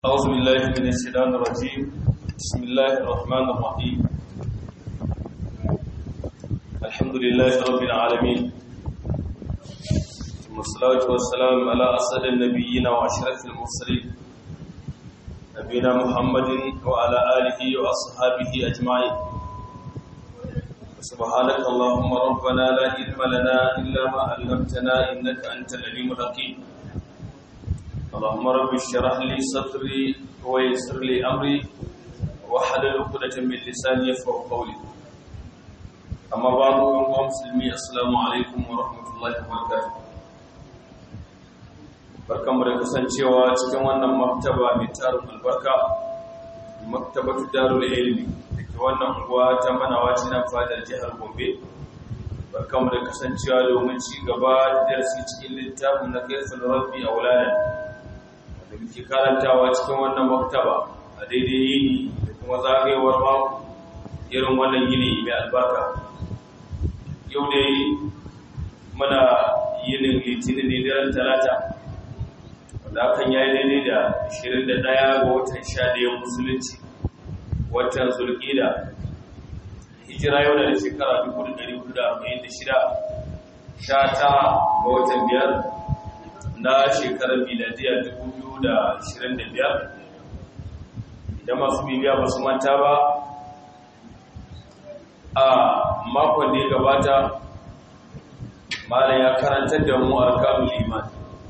أعوذ بالله من الشيطان الرجيم بسم الله الرحمن الرحيم الحمد لله رب العالمين ثم الصلاة والسلام على أسد النبيين وأشرف المرسلين نبينا محمد وعلى آله وأصحابه أجمعين سبحانك اللهم ربنا لا علم لنا إلا ما علمتنا إنك أنت العليم الحكيم اللهم رب اشرح لي صدري ويسر لي امري واحلل عقدة من لساني يفقهوا قولي اما بعد ايها المسلمين السلام عليكم ورحمه الله وبركاته barkanmu da kasancewa cikin wannan maktaba mai tarin albarka maktabatu darul ilmi da ke wannan unguwa ta manawa nan fadar jihar gombe barkanmu da kasancewa domin ci gaba da darasi cikin littafin na kaifin rabbi a wulanen da muke karantawa cikin wannan maktaba a daidai yini da kuma zagayewar mako irin wannan yini mai albarka yau dai muna yinin litinin ne daren talata wanda hakan ya yi daidai da 21 ga watan 11 musulunci watan zulkida hijira yau da shekara 1446 sha tara ga watan biyar na shekarar miladiyar 2025 idan masu bibiya ba su manta ba a makon da ya gabata malam ya karantar da mu arkanul iman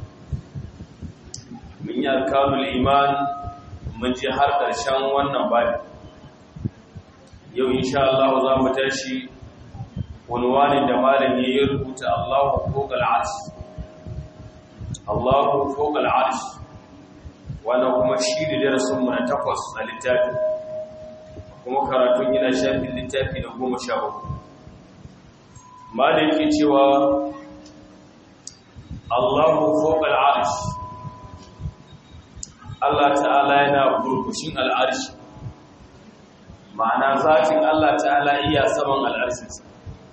mun yi arkanul iman mun ji har ƙarshen wannan bani yau insha Allah za mu tashi wani wani da malam ya yi rubuta Allahu ko gal'arshi Allahu fawqa al-arsh wannan kuma shi ne darasin mu na takwas a littafi kuma karatun yana shafin littafi na goma sha bakwai malai yake cewa Allahu fawqa al-arsh Allah ta'ala yana burkushin al-arsh ma'ana zatin Allah ta'ala iya saman al-arshinsa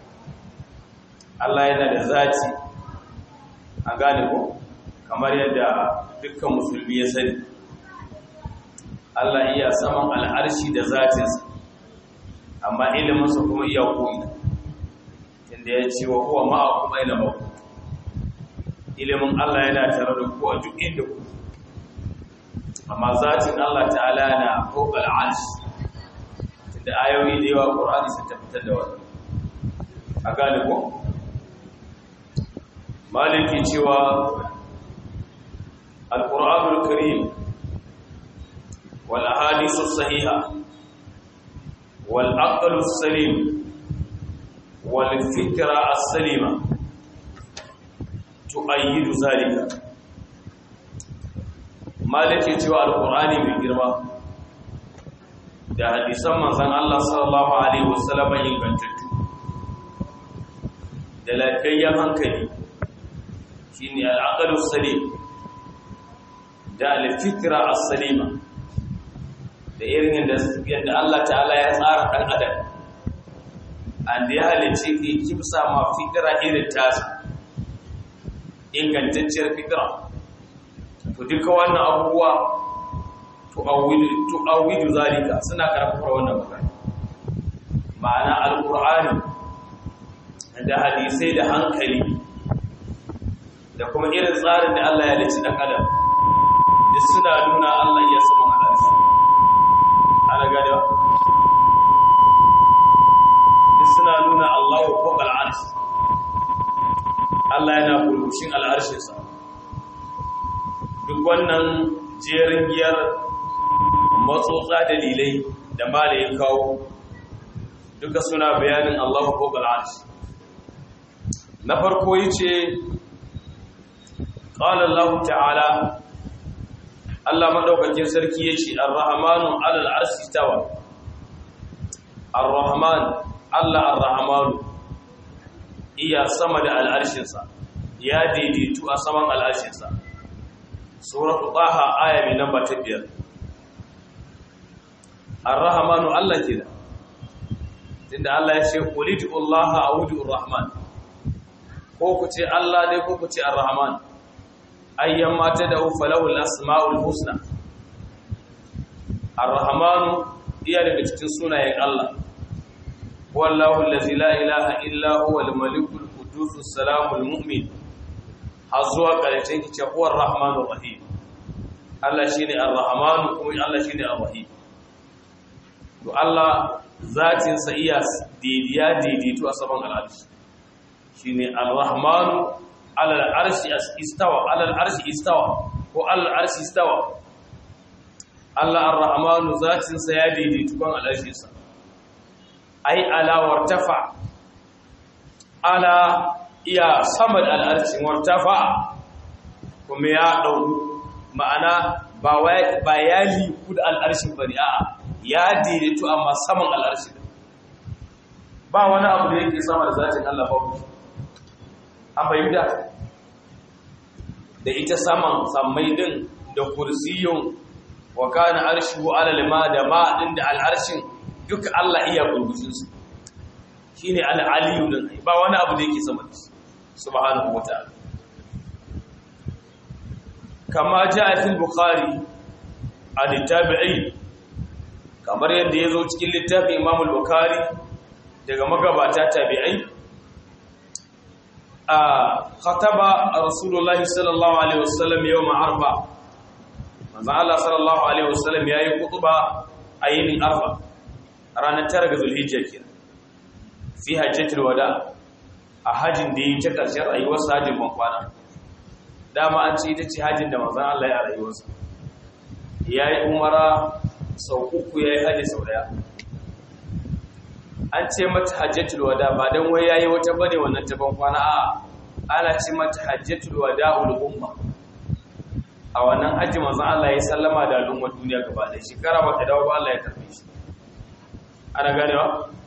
Allah yana da zati an gane ko kamar yadda dukkan musulmi ya sani Allah iya saman al'arshi da zatinsa amma iliminsa kuma iya ko'ina inda ya ce wa kuwa ma'a kuma ina maku ilimin Allah yana tare da ku a duk inda ku amma zatin Allah ta'ala na ko al'arshi tunda ayoyi da yawa ƙorani sun tabbatar da wani a gane ko maliki cewa القرآن الكريم والأحاديث الصحيحة والعقل السليم والفكرة السليمة تؤيد ذلك مالك يتوى القرآن بالجرمى da hadisan manzon Allah sallallahu alaihi wasallam ingantattu da lafiyayyen hankali shine al-aqlu salim da alfikira as-salima da irin yadda Allah ta'ala ya tsara dan adam an da ya halice ke kimsa ma fikira irin tasa ingantacciyar fikira to duka wannan abubuwa tu'awwidu zalika suna karfafa wannan magana ma'ana alqur'ani da hadisai da hankali da kuma irin tsarin da Allah ya halice dan adam duk suna nuna Allah ya sama halarci ana gada duk suna nuna Allah wa fawqa al'arsh Allah yana burbushin al'arshinsa duk wannan jerin giyar matsotsa dalilai da malayin kawo duka suna bayanin Allah wa fawqa al'arsh na farko yace qala Allah ta'ala Allah madaukakin sarki ya ce Ar-Rahmanu 'alal arshi tawa Ar-Rahman Allah Ar-Rahmanu iya sama da al'arshinsa ya daidaitu a saman al'arshinsa Suratu Taha aya mai namba ta biyar Ar-Rahmanu Allah ke da tunda Allah ya ce qulitu Allah a'udhu Ar-Rahman ko ku ce Allah dai ko ku ce Ar-Rahman ayyan mata da falawul asma'ul husna ar-rahmanu iya daga cikin sunayen Allah wallahu allazi la ilaha illa huwa al-malikul qudus salamul mu'min har zuwa ƙarshen ki ce huwa ar-rahmanur rahim Allah shine ar-rahmanu kuma Allah shine ar-rahim to Allah zatin sa iya didiya didito a saman al-arshi shine ar-rahmanu ala al-arshi istawa ala al-arshi istawa ko ala al-arshi istawa Allah ar-rahmanu zatin sa ya didito kan al-arshi sa ai ala wartafa ala iya sama da al'arci wartafa kuma ya ɗau ma'ana ba ya liku da al'arshin bari a ya daidaitu amma saman al'arshi ba wani abu da yake sama da zatin Allah babu an bayyana da ita saman sammai din da kursiyun wa kana arshihu alal ma da ma din da al'arshin duka Allah iya gurgushin su shine al-aliyu din ba wani abu da yake sama da shi subhanahu wataala kama jaa fil bukhari an tabi'i kamar yadda yazo cikin littafin imam al-bukhari daga magabata tabi'ai a khataba rasulullahi sallallahu alaihi wasallam yawm arba manzo Allah sallallahu alaihi wasallam yayi khutba a yinin arba ranar tara ga zulhijja kenan fi hajjatul wada a hajjin da yi ta ƙarshen rayuwarsa hajjin bankwana dama an ce ita ce hajjin da manzan Allah ya rayuwarsa ya yi umara sau uku ya yi hajji sau daya an ce mata hajjatul wada ba don wai ya yi wata bane wannan ta bankwana a ana ce mata hajjatul wada ul'umma a wannan hajji manzan Allah ya sallama da al'ummar duniya gaba da shekara ba ta dawo ba Allah ya karfe shi ana ganewa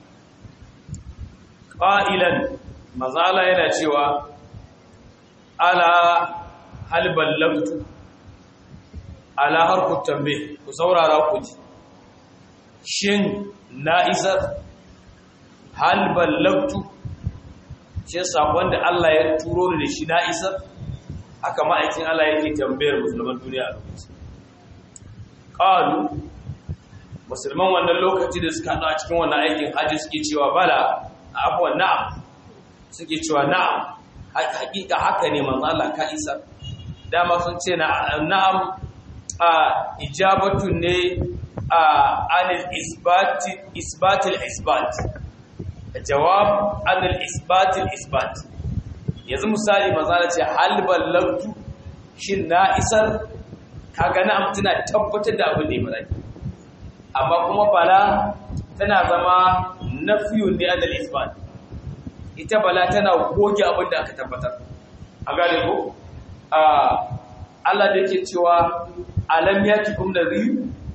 ƙa'ilan mazala yana cewa ala halban lamtu ala harkun tambe ku saurara ku ji shin na isar halban lamtu shi sakon da Allah ya turo da shi na isar haka ma'aikin Allah yake tambayar musulman duniya a lokaci ƙalu musulman wannan lokaci da suka haɗu a cikin wannan aikin hajji suke cewa bala abuwan na'am suke cewa na'am hakika haka ne manzo Allah ka isa dama sun ce na'am a ijabatu ne a anil isbati isbatil isbat jawab anil isbatil isbat yanzu misali manzo Allah ce hal ballagtu shin na isar kaga na'am tana tabbatar da abin da ya faɗa amma kuma bala tana zama nafiyun ne anil isbat ita bala tana goge abin da aka tabbatar a gane ko Allah da yake cewa alam yatikum nadhir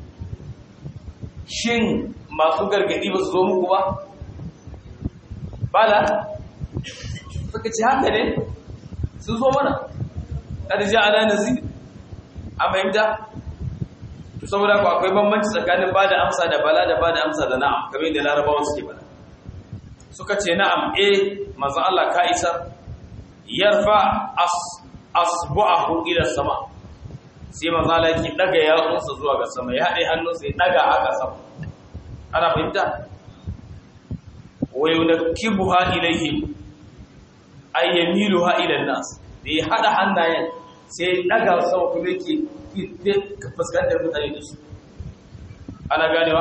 shin masu gargadi ba su zo muku ba bala suka ce haka ne sun zo mana kada ja ala nazir a fahimta to saboda ku akwai bambanci tsakanin ba da amsa da bala da ba da amsa da na'am kamar yadda larabawan suke bala suka ce na'am eh manzon Allah ka isa yarfa as asbu'ahu ila sama sai manzon Allah yake daga yatsunsa zuwa ga sama ya haɗe hannunsa ya daga haka sama ana fahimta wa yunkibuha ilayhim ay yamiluha ila an-nas da ya hada hannayen sai daga sama kuma yake ka fuskantar mutane da su ana ganewa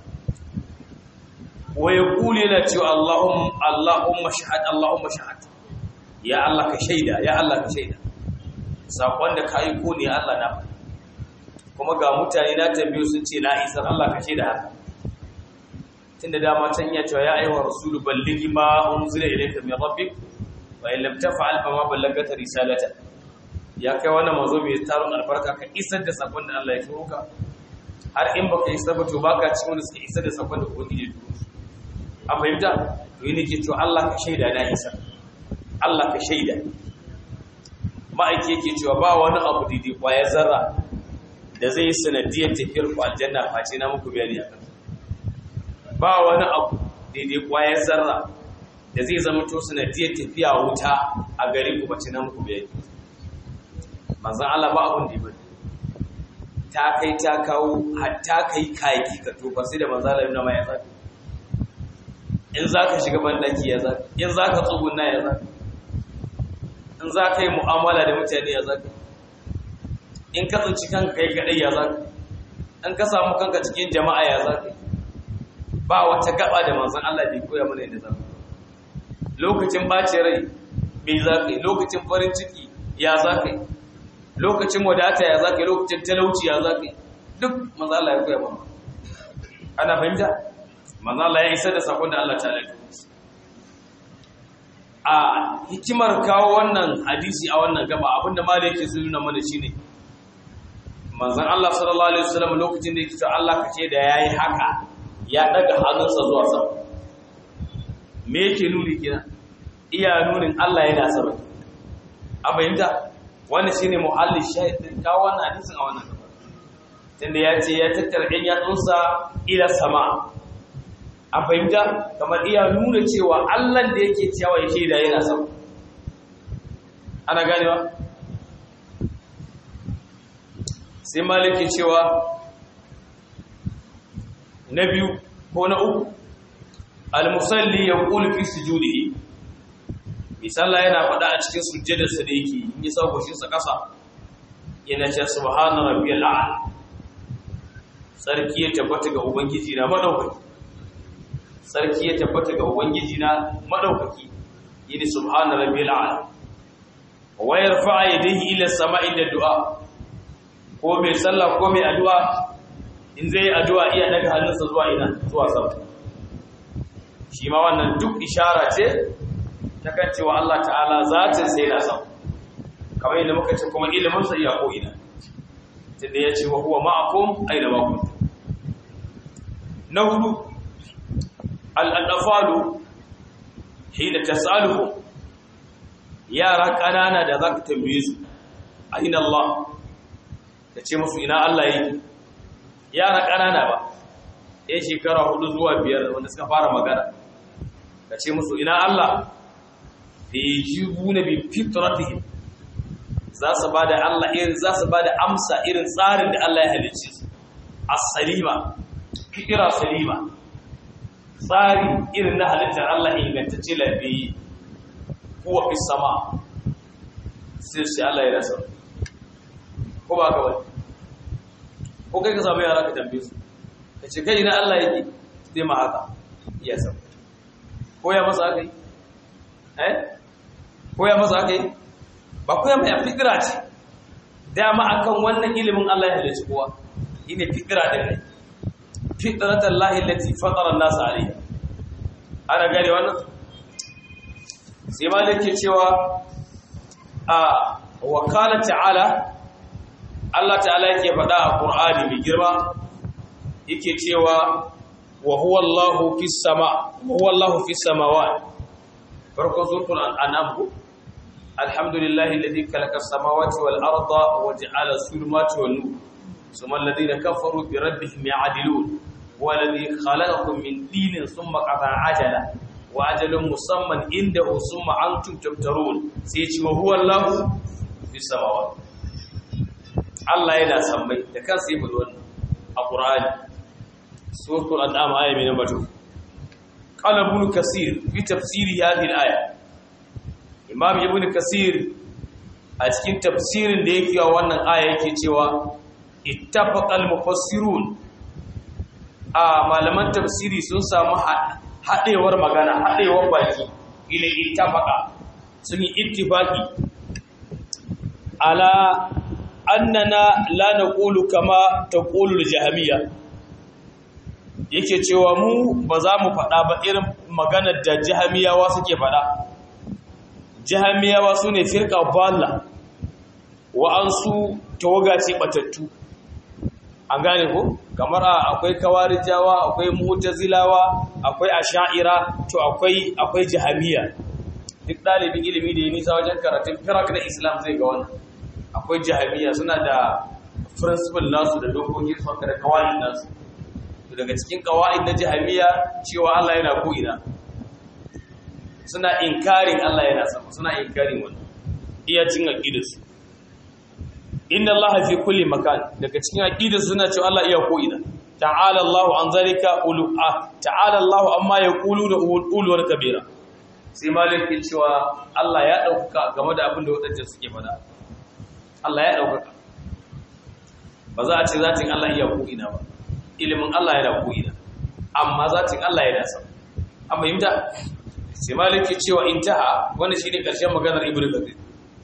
wa yaqulu yana cewa Allahumma Allahumma shahad Allahumma shahad ya Allah ka shaida ya Allah ka shaida sakon da kai ko ne Allah na kuma ga mutane na tambayo sun ce na isar Allah ka shaida haka tunda dama can iya cewa ya ayyuhar rasulu ballighi ma unzila ilayka min rabbik wa in lam taf'al fa ma ballagta risalata ya kai wannan mazo mai taron albarka ka isar da sakon da Allah ya turo ka har in baka isar ba to baka cikin wanda suka isar da sakon da ubangiji ya turo a fahimta to yi nake cewa Allah ka shaida na isar Allah ka shaida ma'aiki yake cewa ba wani abu daidai kwaya zarra da zai yi sanadiyar tafiyar ku aljanna face na muku bayani a kan ba wani abu daidai kwayar zarra da zai zama to sanadiyar tafiya wuta a gari ku bace na muku bayani manzan Allah ba abun da bane ta kai ta kawo hatta kai kayaki ka tofa sai da manzala yana mai ya zaka in za ka shiga bandaki ya zaka in za ka tsuguna ya zaka in za ka yi mu'amala da mutane ya zaka in ka tsinci kanka kai kadai ya zaka in ka samu kanka cikin jama'a ya zaka ba wata gaba da manzon Allah bai koya mana yadda zaka lokacin bace rai bai zaka lokacin farin ciki ya zaka lokacin wadata ya zaka lokacin talauci ya zaka duk manzon Allah ya koya mana ana fahimta manzon Allah ya isa da sakon da Allah ta alaka a hikimar kawo wannan hadisi a wannan gaba abinda ma da yake nuna mana shine manzon Allah sallallahu alaihi wasallam lokacin da yake cewa Allah kace da yayi haka ya daga hannunsa zuwa sama me yake nuni kina iya nunin Allah yana sama a bayyanta wannan shine muhallin shahid din kawo wannan hadisin a wannan gaba tunda ya ce ya tattara ɗan yatsunsa ila sama a fahimta kamar iya nuna cewa Allah da yake cewa ya shaida yana sama ana ganewa sai malikin cewa na biyu ko na uku al-musalli ya ƙulu fi sujudihi misalla yana faɗa a cikin sujjadarsa da yake yi sa goshinsa ƙasa yana ce subhana rabbiyal a'la sarki ya tabbata ga ubangiji na madaukaki sarki ya tabbata ga ubangiji na madaukaki yini subhana rabbiyal a'la wa yarfa'a yadayhi ila sama'i da du'a ko mai sallah ko mai addu'a in zai addu'a iya daga hannunsa zuwa ina zuwa sama shi ma wannan duk ishara ce ta kan cewa Allah ta'ala zatin sai na sama kamar yadda muka ce kuma ilimin sa iya ko ina tunda ya ce wa huwa ma'akum aina ma kuntum na hudu al-adafalu hina tas'aluhum yara kanana da zaka tambaye su aina Allah ka ce musu ina Allah yake yara ƙanana ba ya shekara hudu zuwa biyar wanda suka fara magana ka ce musu ina Allah da ya ji buna bi fitratihim za su ba da Allah irin za su ba da amsa irin tsarin da Allah ya halicce su as-salima fikira salima tsari irin na halittar Allah ingantacce lafiyi kuwa fi sama sai sai Allah ya rasa ko ba ka wani ko kai ka samu yara ka tambaye su ka ce kai na Allah yake zai ma haka iya sam ko ya masa haka yi eh ko ya masa haka yi ba ko ya mai fikira ce dama akan wannan ilimin Allah ya halicci kowa shine fikira din ne fitratan lahi allati fatara an-nas alayha ana gane wannan sai malike cewa a wakala ta'ala Allah ta'ala yake faɗa a Qur'ani mai girma yake cewa wa huwa Allahu fis sama wa huwa Allahu fis samawati farko suratul an'am alhamdulillahi alladhi khalaqa as-samawati wal arda wa ja'ala as-zulumati wan nur thumma alladhina kafaru bi rabbihim ya'dilun huwa alladhi khalaqakum min tinin thumma qata'a ajala wa ajalun musamman indahu thumma antum tabtarun sai ce wa huwa Allahu fis samawati Allah yana sammai da kansa yi bada wannan a Qur'ani suratul an'am aya mai namba 2 qala ibn kasir fi tafsiri hadhihi al-aya imam ibn kasir a cikin tafsirin da yake wa wannan aya yake cewa ittafaqa al-mufassirun a malaman tafsiri sun samu hadewar magana hadewar baki ila ittafaqa sun yi ittifaqi ala annana la naqulu kama taqulu al-jahmiyya yake cewa mu ba za mu faɗa ba irin maganar da jahmiyawa suke faɗa jahmiyawa sune firqa balla wa ansu tawaga ce batattu an gane ko kamar akwai kawarijawa akwai mu'tazilawa akwai asha'ira to akwai akwai jahmiya duk dalibin ilimi da ya nisa wajen karatun firak na islam zai ga wannan akwai jahamiya suna da principle nasu da dokokin su da kawai nasu daga cikin kawai na jahamiya cewa Allah yana ko'ina suna inkarin Allah yana sama suna inkarin wannan iya cin aqidarsu inna allaha fi kulli makan daga cikin aqida suna cewa Allah iya ko ina ta'ala Allah an zalika ulu ta'ala Allah amma yaquluna uluwar kabira sai malikin cewa Allah ya dauka game da abin da wadannan suke fada Allah ya dauka ba za a ce zatin Allah iya ko ina ba ilimin Allah yana ko ina amma zatin Allah yana sama an fahimta sai maliki cewa intaha wannan shine karshen maganar ibnu kathir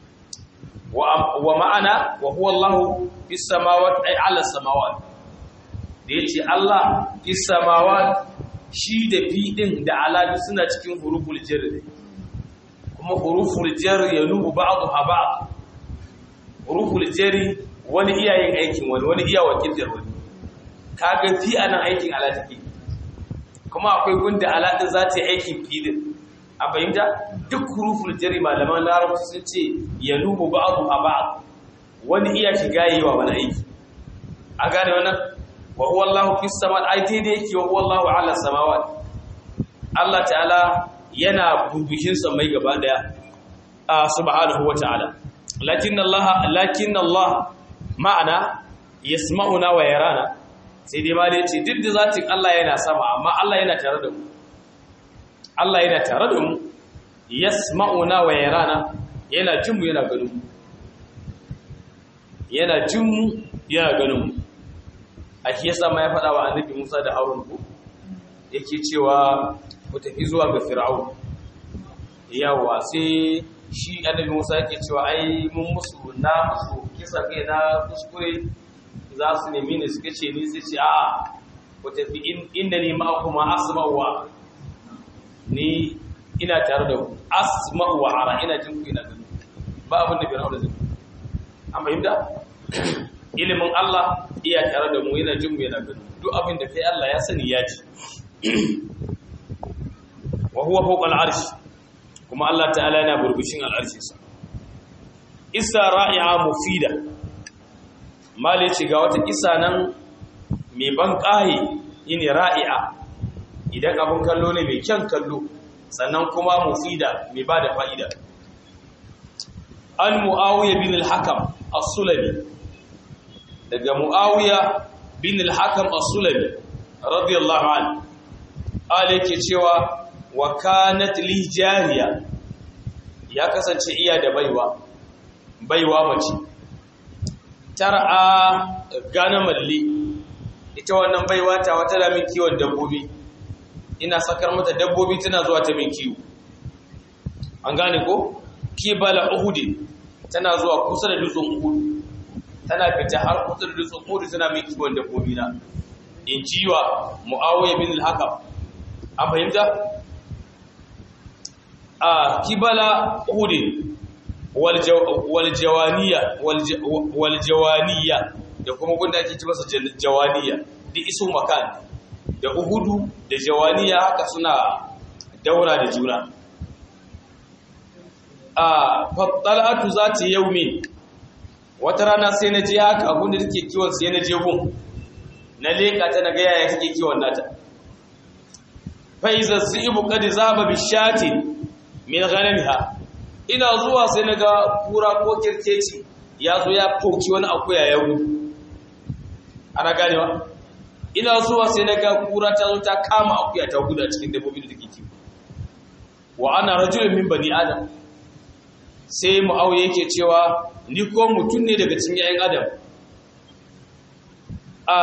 wa ma'ana wa huwa Allah fis samawati ay ala samawati da yace Allah fis samawati shi da fi din da ala suna cikin huruful jar kuma huruful jar yanubu ba'daha ba'd huruful jar wani iyayen aikin wani wani iya wakiltar wani kaga fi anan aikin ala take kuma akwai gunda ala din za ta yi aikin fi din a fahimta duk huruful jari malaman larabci sun ce ya lubu ba'adu a ba'ad wani iya shiga yi wa wani aiki a gane wannan wa huwa Allahu fis samawat ai daidai yake wa huwa Allahu ala samawat Allah ta'ala yana burbushin samai gaba daya a subhanahu wa ta'ala lakin Allah lakin Allah ma'ana yasma'una wa yarana sai dai ma dai ce duk da zatin Allah yana sama amma Allah yana tare da mu Allah yana tare da mu yasma'una wa yarana yana jin mu yana ganin mu yana jin mu yana ganin mu a shi yasa ma ya faɗa wa annabi Musa da Harun ku yake cewa ku tafi zuwa ga Fir'aun yawa sai shi annabi Musa yake cewa ai mun musu na musu kisa kai na kuskure za su nemi ne suka ce ni sai ce a'a ku tafi inda ni ma'akuma asma'u wa ni ina tare da ku asma'u wa ara ina jin ku ina gani ba abin da fir'auna zai an fahimta ilimin Allah iya tare da mu yana jin mu yana gani duk abin da kai Allah ya sani ya ji wa huwa fawqa al-arsh kuma Allah ta'ala yana burbushin al-arshin sa isa ra'i'a mufida mali ce ga wata kisa nan mai ban ƙaye yini ra'i'a idan abin kallo ne mai kyan kallo sannan kuma mufida mai ba da fa'ida an mu'awiyya bin al-hakam as-sulami daga mu'awiyya bin al-hakam as-sulami radiyallahu anhu ala yake cewa wa kanat li jariya ya kasance iya da baiwa baiwa mace tar'a gana malli ita wannan baiwa ta wata da min kiwon dabbobi ina sakar mata dabbobi tana zuwa ta min kiwo an gane ko kibala uhudi tana zuwa kusa da dutsen uhud tana fita har kusa da dutsen uhud tana min kiwon dabbobi na in jiwa muawiya bin al-hakam an fahimta a kibala uhud wal jawaniya wal jawaniya da kuma gunda ake ci masa jawaniya duk iso makan da uhudu da jawaniya haka suna daura da juna a fattalatu za ta yau min wata rana sai na je haka abinda take kiwon sai na je gun na leka ta na gaya ya take kiwon nata faiza zibu qad zaba bishati min ghanamiha ina zuwa sai na ga kura ko kirkeci ya zo ya foki wani akuya ya gudu ana ganewa ina zuwa sai na ga kura ta zo ta kama akuya ta gudu a cikin dabbobi da take kiwo wa ana rajulun min bani adam sai mu'awiya yake cewa ni ko mutum ne daga cikin ƴaƴan adam a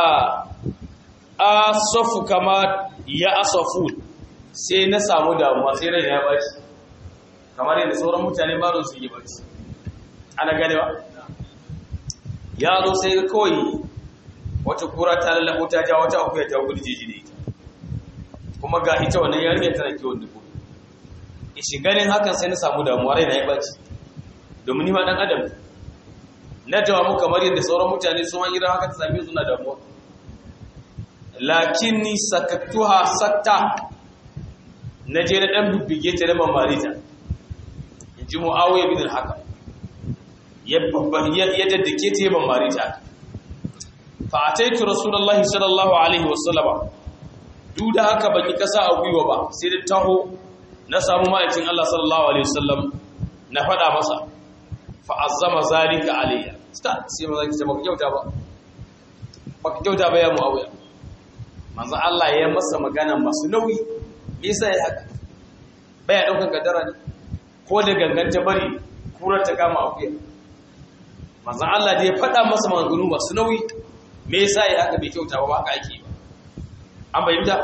asafu kama ya asafu sai na samu damuwa sai rai ya baci kamar yadda sauran mutane ba su yi baci ana ganewa ya zo sai kawai wata kura ta lallabo ta ja wata akuya ta gudu jeji da ita kuma ga ita wannan yarinya tana kiwon dubu ishi ganin hakan sai na samu damuwa rai na ya baci domin ni ma dan adam na jawabu kamar yadda sauran mutane su ma idan haka ta same su na damuwa lakinni sakattuha satta na je na dan bibbige ta da mamarita in ji muawiya bin al-hakam ya babban ya daddake ta ya mamarita fa ataitu rasulullahi sallallahu alaihi wasallama duk da haka baki kasa a gwiwa ba sai da taho na samu ma'aikin Allah sallallahu alaihi wasallam na faɗa masa fa azama zalika alayya sta sai maza ki ce baka kyauta ba baka kyauta ba ya muawiya manzo Allah ya masa magana masu nauyi me yasa ya haka baya daukan kaddara ne ko da ganganta bari kurar ta kama akuya manzo Allah da ya faɗa masa maganganu masu nauyi me yasa ya haka bai kyauta ba haka ake ba an bayyana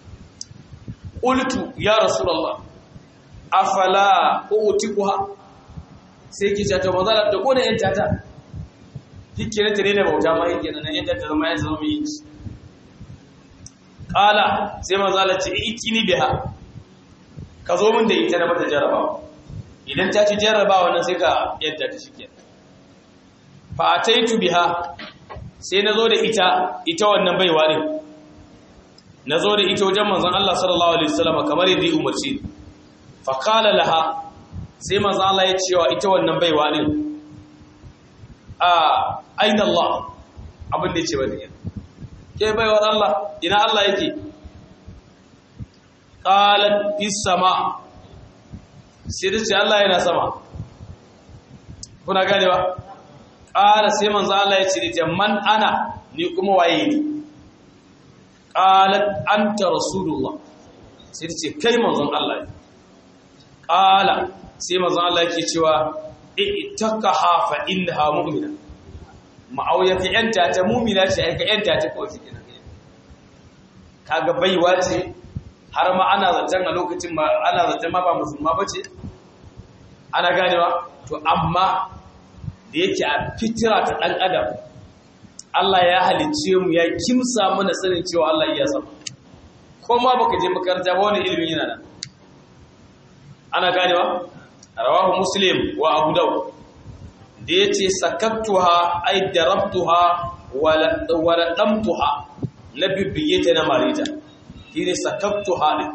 qultu ya rasulullah afala utiquha sai ki ta manzo Allah da ko da yanta ta kike ne tare da bauta ma yake nan yanta ta zama ya zama yi kala sai manzo Allah ce ikini biha ka zo min da ita na mata jarabawa idan ta ci jarabawa nan sai ka yadda ta shike fa ataitu biha sai nazo da ita ita wannan baiwa din nazo da ita wajen manzon Allah sallallahu alaihi wasallam kamar yadda ya umarci fa qala laha sai manzon Allah ya ce wa ita wannan baiwa din a aina Allah abin da ya ce ba din ke baiwar Allah ina Allah yake qalat fis sama sai da ce Allah yana sama kuna ganewa qala sai manzo Allah ya ce da man ana ni kuma waye ni qalat anta rasulullah sai da ce kai manzon Allah ne qala sai manzon Allah yake cewa ittaqaha fa innaha mu'mina ma'auya ka yanta ta mu'mina ce ai ka yanta ta kawai shi kenan kaga baiwa ce har ma ana zaton a lokacin ma ana zaton ma ba musulma bace ana ganewa to amma da yake a fitira ta dan adam Allah ya halicce mu ya kimsa mana sanin cewa Allah iya sama ko ma baka je makaranta ba wani ilimin yana nan ana ganewa rawahu muslim wa abu daud da yace sakattuha ay darabtuha wa ladamtuha na bibbiyeta na marita shine sakattuha din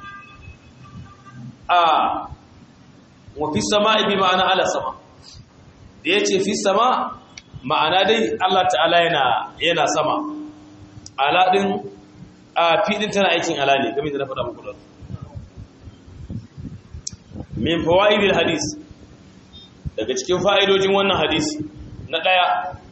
a wa fi sama'i bi ma'ana ala sama da yace fi sama ma'ana dai Allah ta'ala yana yana sama ala din a fi din tana aikin ala ne kamar da na faɗa muku da min fawaidil hadis daga cikin fa'idojin wannan hadisi na daya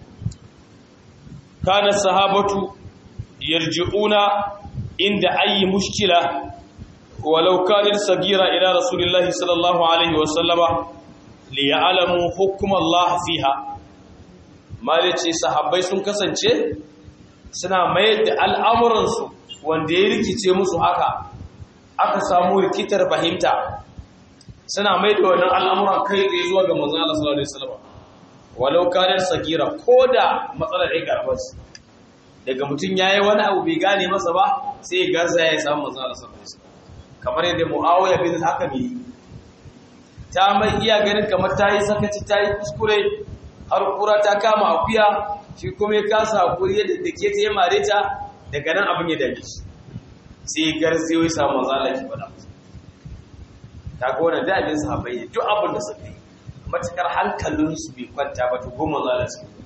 kana sahabatu yarji'una inda ayi mushkila walau kanat sagira ila rasulillahi sallallahu alaihi wa sallama li ya'lamu hukm Allah fiha malice sahabbai sun kasance suna mayar da al'amuransu wanda ya rikice musu haka aka samu rikitar fahimta suna mai da wannan al'amuran kai tsaye zuwa ga manzon Allah sallallahu alaihi wasallam walau kanar sagira koda matsalar ai garbas daga mutum yayi wani abu bai gane masa ba sai ya gaza ya samu manzon Allah sallallahu alaihi wasallam kamar yadda Muawiya bin Hakam yi ta mai iya ganin kamar tayi sakaci tayi kuskure har kura ta kama akuya shi kuma ya kasa hakuri yadda dake ta ya mare ta daga nan abin ya dame shi sai garziyo ya samu manzon Allah ki faɗa masa kaga wannan da abin sahabbai ne duk abin da suka yi matakar hankalinsu bai kwanta ba to goma za a su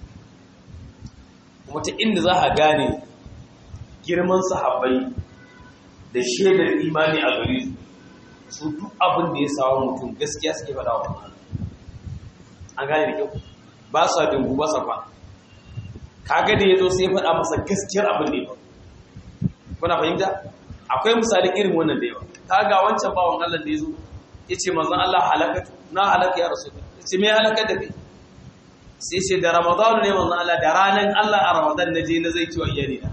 kuma ta inda za a gane girman sahabbai da shaidar imani a gare su su duk abin da ya samu mutum gaskiya suke faɗa wa an gane da kyau ba sa dungu ba sa kwana kaga da ya zo sai ya faɗa masa gaskiyar abin da ya faɗa kuna fahimta akwai misalin irin wannan da yawa kaga wancan bawan Allah da yazo yace manzon Allah halakatu na halaka ya rasul yace me halaka da kai sai ce da Ramadan ne manzon Allah da ranan Allah a Ramadan naje na zai ci wa iyali na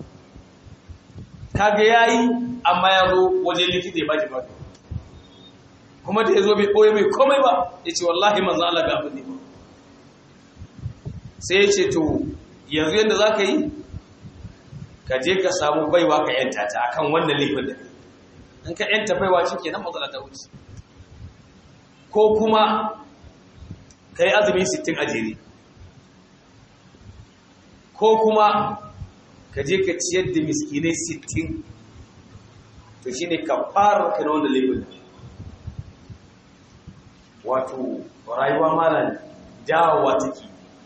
kaga yayi amma ya zo waje likita ya baki baki kuma da yazo bai koyi mai komai ba yace wallahi manzon Allah ga abin ne ba sai yace to yanzu yanda zaka yi ka je ka samu baiwa ka yanta ta akan wannan laifin da in ka yanta baiwa shi nan matsala ta wuce ko kuma ka yi azumi 60 a jere ko kuma ka je ka ciyar da miskinai 60 to shi ne ka fara ka na wannan laifin wato rayuwa mara dawowa take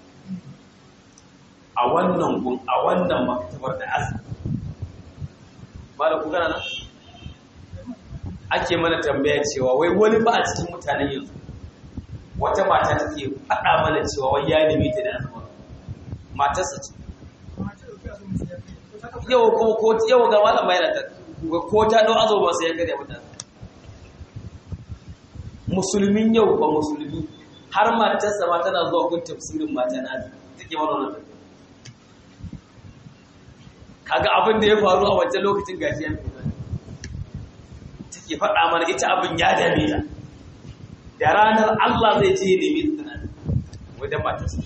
a wannan gun a wannan maktabar da azumi ba da kugana nan ake mana tambaya cewa wai wani ba a cikin mutanen yanzu wata mata take faɗa mana cewa wai ya nemi ta da azumi matarsa ce yau ko ko yau ga malam bayar ta ko ta dau azo ba sai ya kare mata musulmin yau ba musulmi har matarsa ma tana zuwa gun tafsirin mata na take mana wannan kaga abin da ya faru a wancan lokacin gashi ya fi take faɗa mana ita abin ya dame ta da ranar Allah zai ce ne mai tunani wajen matarsa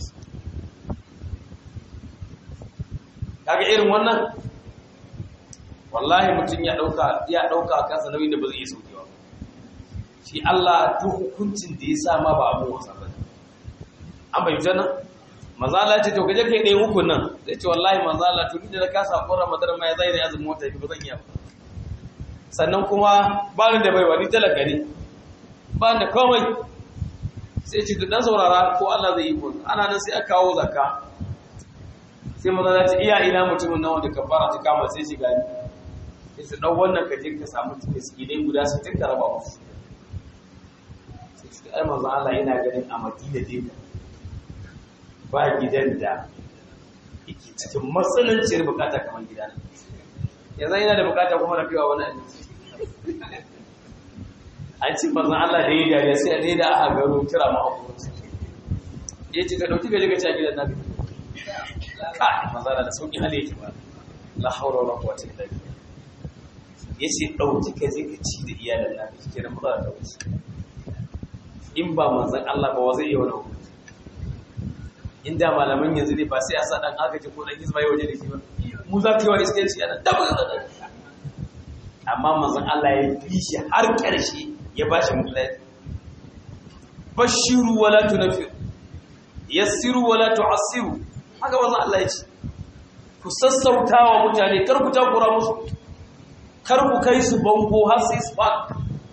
kaga irin wannan wallahi mutum ya dauka ya dauka kansa nauyin da ba zai yi saukewa shi Allah duk hukuncin da ya sa ma ba abu wasa ba an bai jana manzo Allah ya ce to kaje kai dai hukun nan zai ce wallahi manzo Allah to da ka sa ko Ramadan ma ya zai da azumin wata ba zan yi ba sannan kuma ba ni da baiwa ni talaka ne ba ni da komai sai ce dan saurara ko Allah zai yi ko ana nan sai aka kawo zakka sai maza za ta iya ina mutumin nan wanda kafara ta kama sai shiga ni sai su ɗau wannan ka je ka samu miskinai guda su tun raba musu sai su ai manzon Allah ina ganin a Madina dai ba gidan da yake cikin matsananciyar bukata kamar gida na yanzu ina da bukata kuma na fiwa wani abinci an ce manzon Allah da yi dariya sai a daida a garo kira ma abubuwan ya ce ka ɗauki gaji ka ci a gidan na kai maza da sauki hali yake ba la haura wala quwwata illa billah yace dauki ka je ka ci da iyalan na kike da maza da wuce in ba manzon Allah ba wa zai yi wani hukunci inda malaman yanzu ne ba sai a sa dan agaji ko dan hizba yau da shi ba mu za ka yi wani iskanci ana da da amma manzon Allah ya fi shi har karshe ya ba shi mutlafi bashiru wala tunfiru yassiru wala tu'assiru haka wanzan Allah ya ce ku sassauta wa mutane kar ku takura musu kar ku kai su bango har sai su faɗi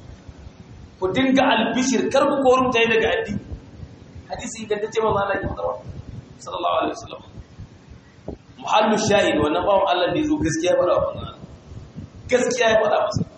ku dinga albishir kar ku kori mutane daga addini hadisi ingantacce manzan Allah ya faɗa sallallahu alaihi wasallam muhallu shahid wannan bawon Allah ne zo gaskiya ya faɗa wa manzan gaskiya ya faɗa masa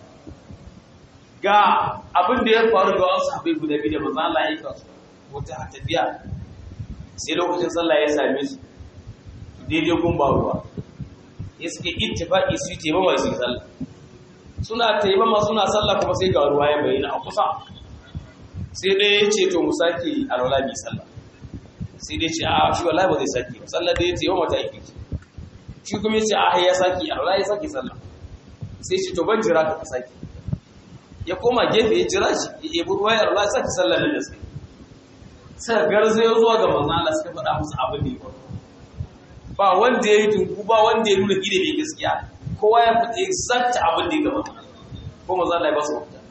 ga abin da ya faru ga wasu sahabbai guda biyu da manzan Allah ya yi kasu wata tafiya sai lokacin sallah ya same su daidai gumba ruwa ya suke ittifaqi su yi taimama su yi sallah suna taimama suna sallah kuma sai ga ruwa ya bayyana a kusa sai dai ya ce to mu sake alwala bi sallah sai dai ce a shi wallahi ba zai sake ba sallah dai ya ce yawan mata aiki shi kuma ya ce a ya sake alwala ya sake sallah sai ce to ban jira ka sake ya koma gefe ya jira shi ya ebi ruwa ya alwala ya sake sallah da sai suka garzayo zuwa ga manzon Allah suka faɗa musu abin da ya faru ba wanda ya yi tunku ba wanda ya nuna gida mai gaskiya kowa ya fita exact abin da ya gaba ko manzon Allah ya ba su mafita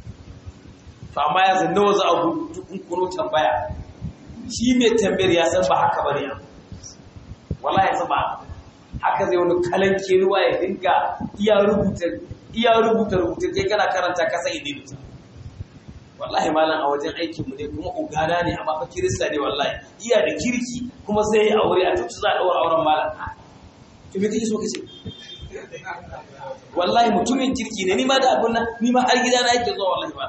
to amma ya zanna wasu abu dukun kuno tambaya shi mai tambayar ya san ba haka bane wala ya san ba haka zai wani kalanke ruwa ya dinga iya rubuta iya rubuta rubuta kai kana karanta ka sai idin wallahi malam a wajen aikinmu ne kuma ugana ne amma fa kirista ne wallahi iya da kirki kuma sai ya aure a tuci za a daura auren malam to me kake so kace wallahi mutumin kirki ne ni ma da abun nan ni ma har gida na yake zuwa wallahi ba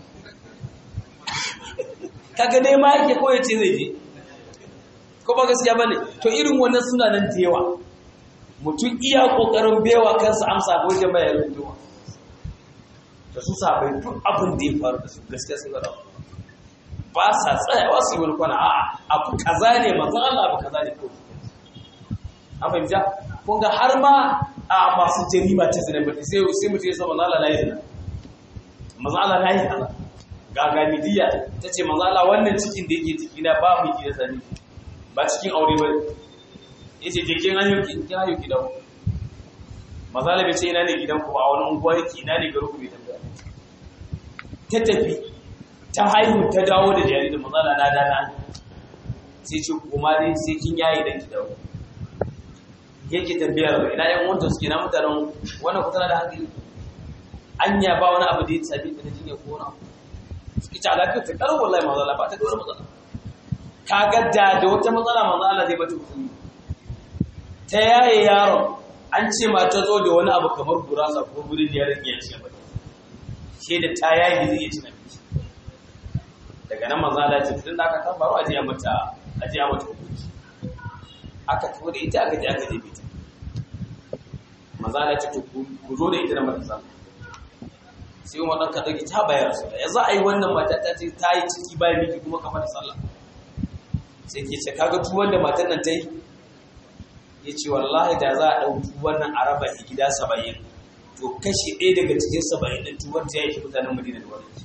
kaga dai ma yake ko yace zai je ko ba gaskiya bane to irin wannan suna nan da yawa mutum iya kokarin bewa kansa amsa ko jama'a ya rubuta da su sabai duk abin da ya faru da su gaskiya sun gada ba sa tsayawa su yi wani kwana a'a abu kaza ne manzan Allah abu kaza ne ko an fahimta kun ga har ma a masu jarima ta zina ba sai sai mutum ya sa manzan Allah na yi zina manzan Allah na yi zina ga gamidiya ta ce manzan Allah wannan cikin da yake ciki na ba mu da sani ba cikin aure ba ya ce jikin hanyoki kin hanyoki da manzan Allah bai ce ina ne gidan ku ba a wani unguwa yake ina ne garin ku bai tambaya ta tafi ta haihu ta dawo da jaririn matsala na dana sai ce kuma dai sai kin yayi dan ki dawo yake tambayar ina yan wanda suke na mutanen wannan ku tana da hankali anya ba wani abu da ya tsabi da jinya ko na suke ta lafiya ta karo wallahi matsala ba ta da wani matsala kaga da da wata matsala matsala zai bata kuɗi ta yaye yaron an ce ma ta zo da wani abu kamar gurasa ko gurin da yaron ya ce ba ke da ta yayi zai iya cin abinci daga nan manzo Allah ya ce tun da aka tambaro a je mata a je mata hukunci aka tafi da ita aka je aka je bita manzo Allah ya ce ku zo da ita da mata sallah sai umar ɗan kaɗa ta bayar su ya za a yi wannan mata ta ce ta yi ciki bayan miki kuma kamar da sallah sai ke ce kaga tuwon da matan nan ta yi ya ce wallahi da za a ɗau tuwon nan a raba gida saba'in to kashi ɗaya daga cikin saba'in ɗin tuwon ta yi mutanen madina da wani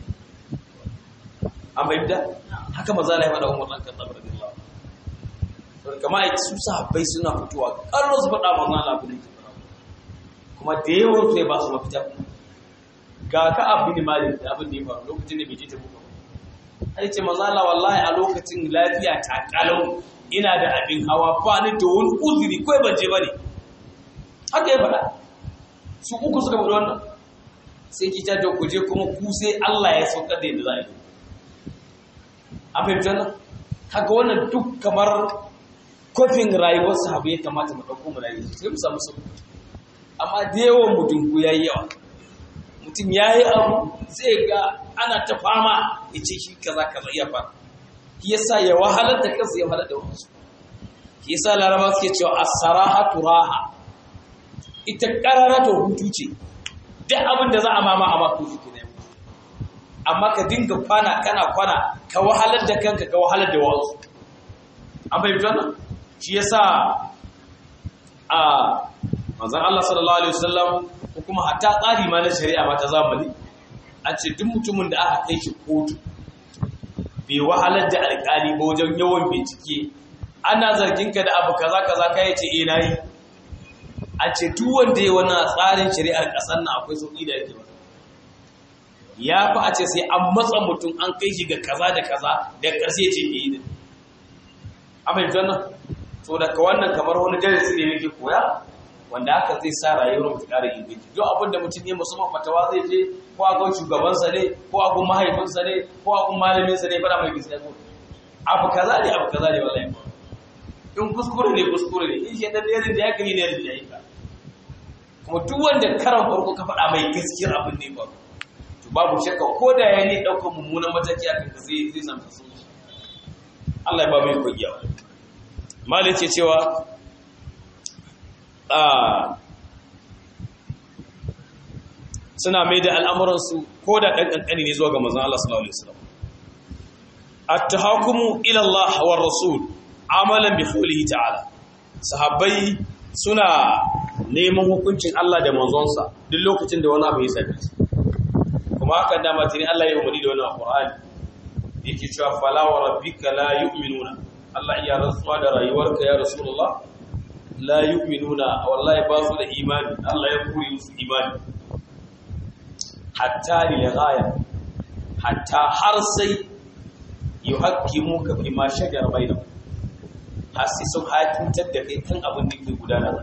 an fahimta haka maza na yi faɗa umar ɗan kaɗa da Allah kama a su sahabbai suna fitowa ƙarro su faɗa maza na abu da ke kuma da yawan su ya ba su mafita ga ka abu ne mali da abin da ya faru lokacin da bai je ta buga ai ce manzo Allah wallahi a lokacin lafiya ta kalau ina da abin hawa ba ni da wani uzuri kai ban je bane haka ya faɗa su uku suka faɗi wannan sai ki ta ku je kuma ku sai Allah ya saukar da yadda za a yi an fahimci wannan kaga wannan duk kamar kofin rayuwar sahabu ya kamata mu ɗauko mu rayu sai mu samu sauki amma da yawan mutum ku yayi yawa mutum ya yi abu zai ga ana ta fama ya ce shi kaza kaza iya fara shi yasa ya wahalar da kansa ya wahalar da wasu shi yasa laraba suke cewa as-sarahatu raha ita karara to hutu ce duk abin da za a mama a mako shi kenan amma ka dinga kwana kana kwana ka wahalar da kanka ka wahalar da wasu an fahimci wannan shi yasa a manzon Allah sallallahu alaihi wasallam ko kuma hatta tsari ma na shari'a ma ta zamani an ce duk mutumin da aka kai shi kotu bai wahalar da alƙali ba wajen yawan bincike ana zargin ka da abu kaza kaza kai ya ce eh nayi a ce duk wanda ya wannan tsarin shari'ar ƙasar nan akwai sauki da yake ba ya fi a ce sai an matsa mutum an kai shi ga kaza da kaza da ƙarshe ce ke yi da a fahimci wannan so daga wannan kamar wani darasi ne yake koya wanda haka zai sa rayuwar mutu ƙara inganci duk abin da mutum ya musamman fatawa zai je ko a gun shugabansa ne ko a gun mahaifinsa ne ko a gun malaminsa ne fara mai gaskiya ko abu kaza ne abu kaza ne wallahi in kuskure ne kuskure ne in shaidan da yarin da ya kai ne yarin da ya yi ka kuma duk wanda karan farko ka faɗa mai gaskiyar abin ne ba to babu shakka ko da ya ne ɗaukar mummunan mataki a kanka zai zai samu sauki Allah ya ba mu yi yawa malai ce cewa suna mai da al'amuransu ko da ɗan ƙanƙani ne zuwa ga mazan Allah sallallahu Alaihi wasallam. At-tahakumu ila Allah wa Rasul amalan bi qawlihi ta'ala. Sahabbai suna neman hukuncin Allah da manzonsa duk lokacin da wani abu ya same su. Kuma haka da matini Allah ya umarni da wani Qur'ani. Yake cewa fala wa rabbika la yu'minuna. Allah ya rantsuwa da rayuwarka ya Rasulullah la yu'minuna wallahi ba su da imani Allah ya kure musu imani hatta lil ghaya hatta har sai yuhaqqimu ka fi ma shajara bainahum har sai sun hakuntar da kai kan abin da ke gudana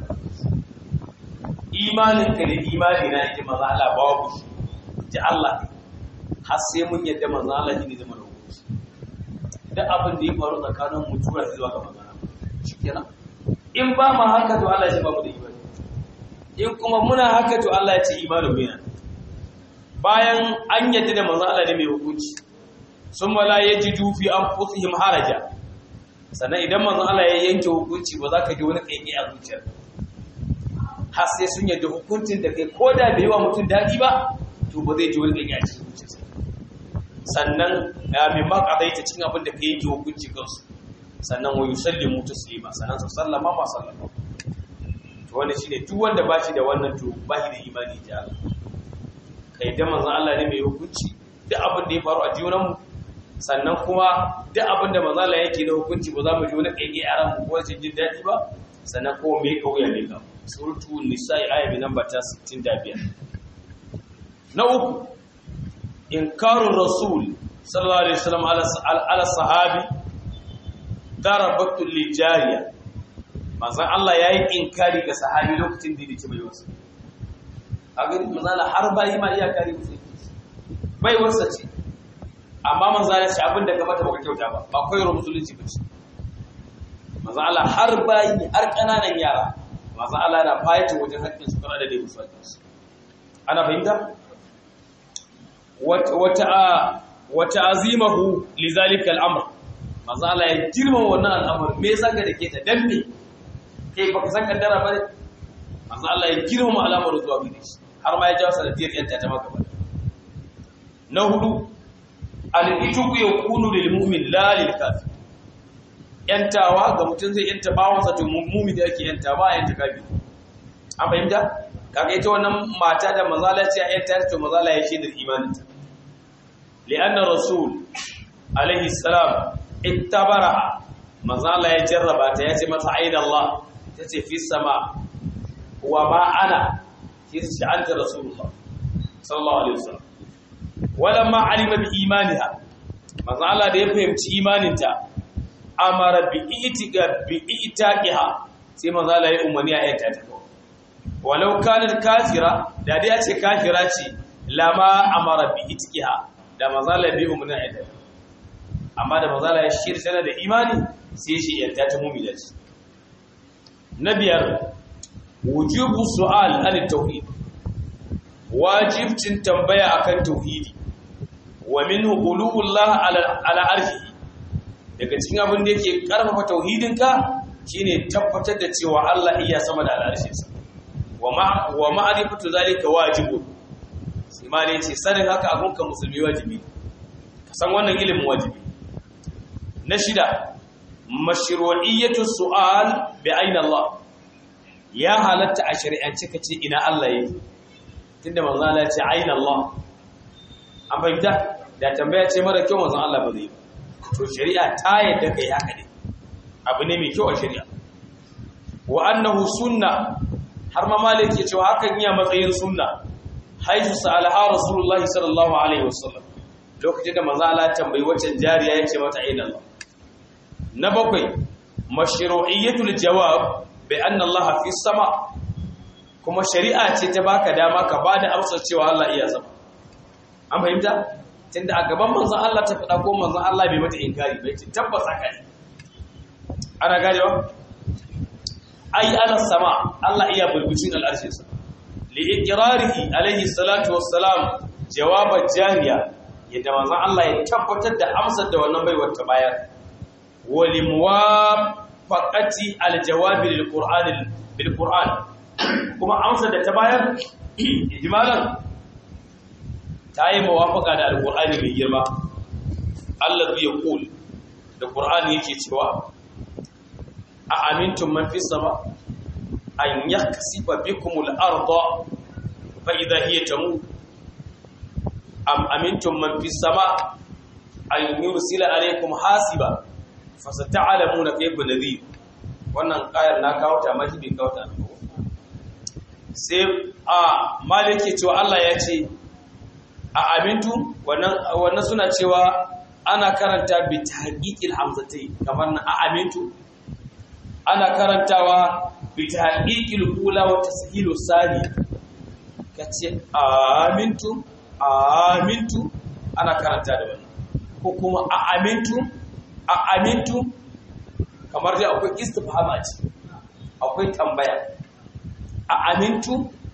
imanin ka da imani na yake manzo Allah babu ji Allah har sai mun yadda manzo Allah ne zama da hukunci duk abin da ya faru tsakanin mutuwa zuwa ga manzo shikenan in ba mu haka to Allah ya ba mu da imani in kuma muna haka to Allah ya ce imanin mu yana bayan an yadda da manzo Allah ne mai hukunci sun wala yajidu fi anfusihim haraja sannan idan manzo Allah ya yanke hukunci ba za ka ji wani kaiki a zuciyar har sai sun yadda hukuncin da kai ko da bai yi wa mutum daɗi ba to ba zai ji wani kaiki a cikin zuciyarsa sannan ya mai makadaita cin abin da ka yanke hukunci kansu sannan wa yusallimu taslima sannan su sallama ma sallama to wannan shine duk wanda ba shi da wannan to ba shi da imani ji Allah kai da manzon Allah ne mai hukunci duk abin da ya faru a junan mu sannan kuma duk abin da manzon Allah yake da hukunci ba za mu ji wani kaige a ran mu ko jin daɗi ba sannan ko me kauya ne ka suratu nisa'i aya bi namba ta 65 na uku inkarun rasul sallallahu alaihi wasallam ala sahabi darabatul lijariya manzon Allah yayi inkari ga sahabi lokacin da yake bai wasa a gani manzon Allah har bai ma iya kare musu bai wasa ce amma manzon Allah ce abin da ka mata baka kyauta ba ba koyar musulunci ba ce manzon Allah har bai har kananan yara manzon Allah na fayyace wajen hakkin su kana da dai musu ana fahimta wata wa ta'zimahu li zalika al-amr manzo Allah ya girma wannan al'amar me yasa ka dake ta dan me kai baka san kaddara ba manzo Allah ya girma al'amar zuwa gare shi har ma ya jawo sanadiyar yanta ta maka ba na hudu al-ituqu yakunu lil mu'min la lil kafir yantawa ga mutum zai yanta bawansa to mu'min da yake yanta ba yanta kafir an fahimta kaga ita wannan mata da manzala ce a yanta to manzala ya shaidar imaninta li'anna rasul alaihi salam ittabara manzala ya jarraba ta yace mata aina Allah tace fi sama wa ma ana yace anta rasulullah sallallahu alaihi wasallam walamma alima bi imaniha manzala da ya fahimci imaninta amara bi itiga bi itaqiha sai manzala ya umarni a yanta ta walau kanar kafira da dai ya ce kafira ce lama amara bi itqiha da mazala bi umna ida amma da mazala ya shirya tana da imani sai shi yanta ta mu'mina ce na biyar wujubu su'al an tauhid wajibcin tambaya akan tauhidi wa minhu qulubullah ala ala arshi daga cikin abin da yake karfafa tauhidinka shine tabbatar da cewa Allah iya sama da al'arshinsa wa ma'arifatu zalika wajibu imani ce sanin haka abunka musulmi wajibi ka san wannan ilimin wajibi na shida mashru'iyyatu su'al bi aina Allah ya halatta a shari'ance kace ina Allah yake tunda manzo Allah ya ce aina Allah an fahimta da tambaya ce mara kyau manzo Allah ba zai to shari'a ta yadda kai haka ne abu ne mai kyau a shari'a wa annahu sunna har ma malik ya cewa hakan iya matsayin sunna haifu sa'alaha rasulullahi sallallahu alaihi wasallam lokacin da manzo Allah tambayi wacce jariya yace mata aina Allah na bakwai mashru'iyyatul jawab bi anna Allah fi sama kuma shari'a ce ta baka dama ka bada amsar cewa Allah iya sama an fahimta tunda a gaban manzo Allah ta faɗa ko manzo Allah bai mata inkari bai ce tabbas haka ne ana ganewa ai ala sama Allah iya bulbucin al'arshinsa li iqrarihi alaihi salatu wassalam jawaban jariya yadda manzon Allah ya tabbatar da amsar da wannan baiwar ta bayar wa li muwafaqati aljawab lil qur'an bil qur'an kuma amsar da ta bayar ijmalan ta yi muwafaqa da alqur'ani mai girma Allah ya kul da qur'ani yake cewa a amintun man fi sama an yaksifa bikumul arda fa idha hiya tamu am amintum man fi sama an yursila alaykum hasiba fa sata'lamuna kayfa nadhir wannan kayar na kawo ta mashi bin kawo ta sai a malike cewa Allah ya ce a amintu wannan wannan suna cewa ana karanta bi tahqiqil hamzatai kamar na a amintu ana karantawa bi tahqiqil ula wa tashilu sani kace amintu amintu ana karanta da wannan ko kuma a amintu a amintu kamar dai akwai istifhama ce akwai tambaya a amintu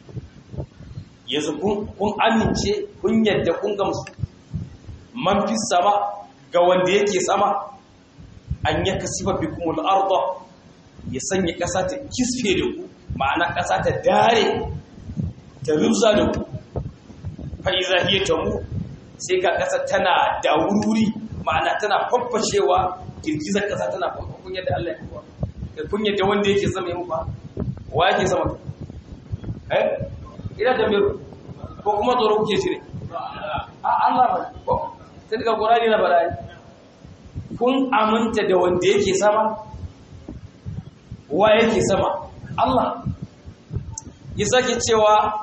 yanzu kun amince kun yadda kun gamsu man fi sama ga wanda yake sama an yaka sifa bikumul arda ya sanya ƙasa ta kisfe da ku ma'ana ƙasa ta dare ta rubza da ku fa'iza hiya ta mu sai ga ƙasa tana da wuri ma'ana tana faffashewa girgizar ƙasa tana faffakun yadda Allah ya kuwa da kun yadda wanda yake sama ya mufa wa yake sama eh ina da mero ko kuma tsoro kuke cire a Allah ba ko sai daga Qur'ani na barayi kun aminta da wanda yake sama wa yake sama Allah ya sake cewa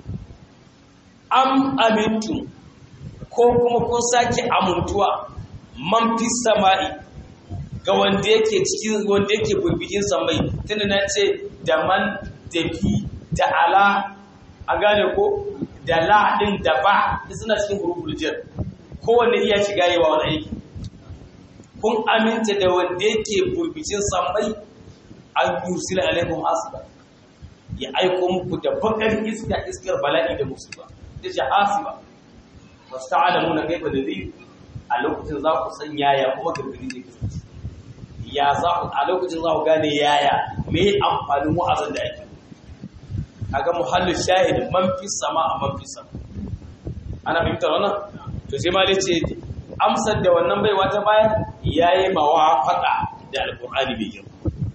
am amintu ko kuma kun sake amintuwa man fi sama'i ga wanda yake cikin wanda yake burbugin samai tunda na ce da man da fi da ala a gane ko da la din da ba suna cikin huruful jar kowanne iya shiga yawa wani aiki kun aminta da wanda yake burbugin samai an yursila alaikum asiba ya aiko muku da bakar iska iskar bala'i da musiba da jahasiba wasu ta'alamu na kaifa da zai a lokacin za ku san yaya kuma gargadi zai kasance ya za ku a lokacin za ku gane yaya me amfanin wa'azin da ake kaga muhallin shahid man fi sama a man fi sama ana fahimtar wannan to sai ma ce amsar da wannan baiwa ta bayar yayi mawafaqa da alqur'ani bai girma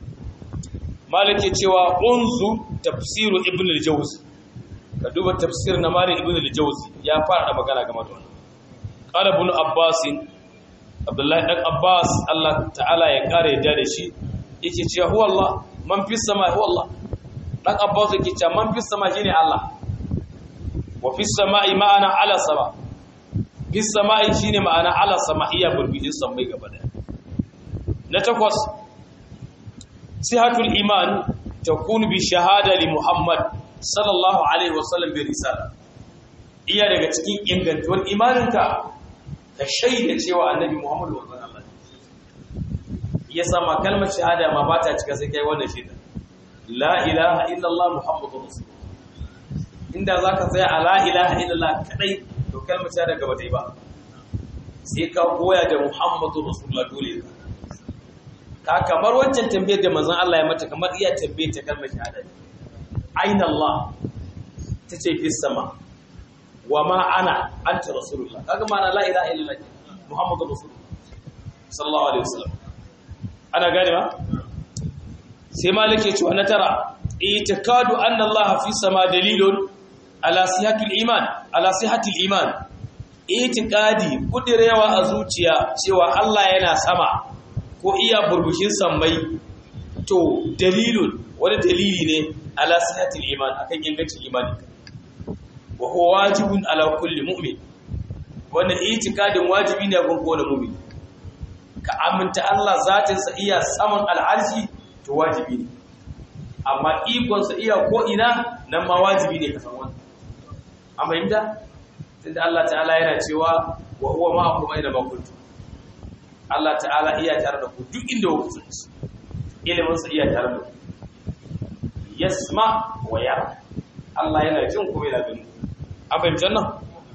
malik ya cewa unzu tafsiru ibn al-jawzi ka duba tafsir na malik ibn al-jawzi ya fara magana game da wannan qala ibn abbas abdullahi dan abbas Allah ta'ala ya kare yadda da shi yake cewa huwa Allah man fi sama huwa Allah dan abbas yake cewa man fi sama shine Allah wa fi sama'i ma'ana ala sama fi sama'i shine ma'ana ala sama iya burbudin samai gaba da na takwas sihatul iman takunu bi shahada li muhammad sallallahu alaihi wasallam bi risala iya daga cikin ingantuwar imaninka ka shaida cewa annabi muhammad wa sallallahu ya sama kalmar shahada ma ba ta cika sai kai wannan shaida la ilaha illallah muhammadur rasul inda zaka tsaya a la ilaha illallah kadai to kalmar shahada gaba dai ba sai ka goya da muhammadur rasulullah dole ka kamar wancan tambayar da manzon Allah ya mata kamar iya tambayar ta kalmar shahada aina Allah tace fi sama wa ma ana anta rasulullah kaga ma'ana la ilaha illallah muhammadur rasulullah sallallahu alaihi wasallam ana gane ba sai malik ya ce wa tara itikadu anna Allah fi sama dalilun ala sihatil iman ala sihatil iman itikadi kudirewa a zuciya cewa Allah yana sama ko iya burbushin sammai to dalilun wani dalili ne ala sihatil iman akan ingancin imani wa huwa wajibun ala kulli mu'min wannan itikadin wajibi ne ga kowane mu'min ka aminta Allah zatin sa iya saman al'arshi to wajibi ne amma ikon sa iya ko ina nan ma wajibi ne ka san wannan amma inda tunda Allah ta'ala yana cewa wa huwa ma'akum aina ma kuntum Allah ta'ala iya tare da ku duk inda ku kasance ilimin sa iya tare da ku yasma wa yara Allah yana jin ku yana gani an fahimci nan